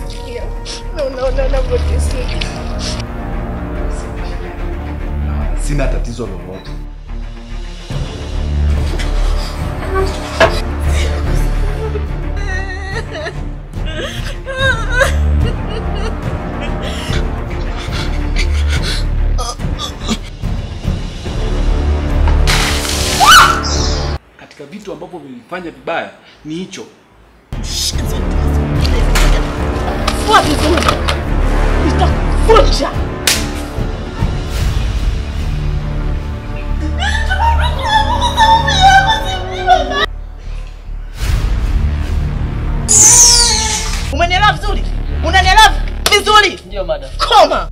nachukia na unaona navyoteseka. Sina tatizo lolote. Katika vitu ambavyo vilifanya vibaya ni hicho. Fua vizuri, nitakufunja. Umenielewa vizuri? Unanielewa vizuri? Ndio madam. Koma.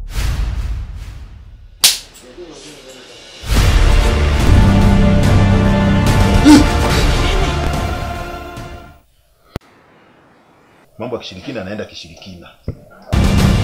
Mambo ya kishirikina anaenda kishirikina.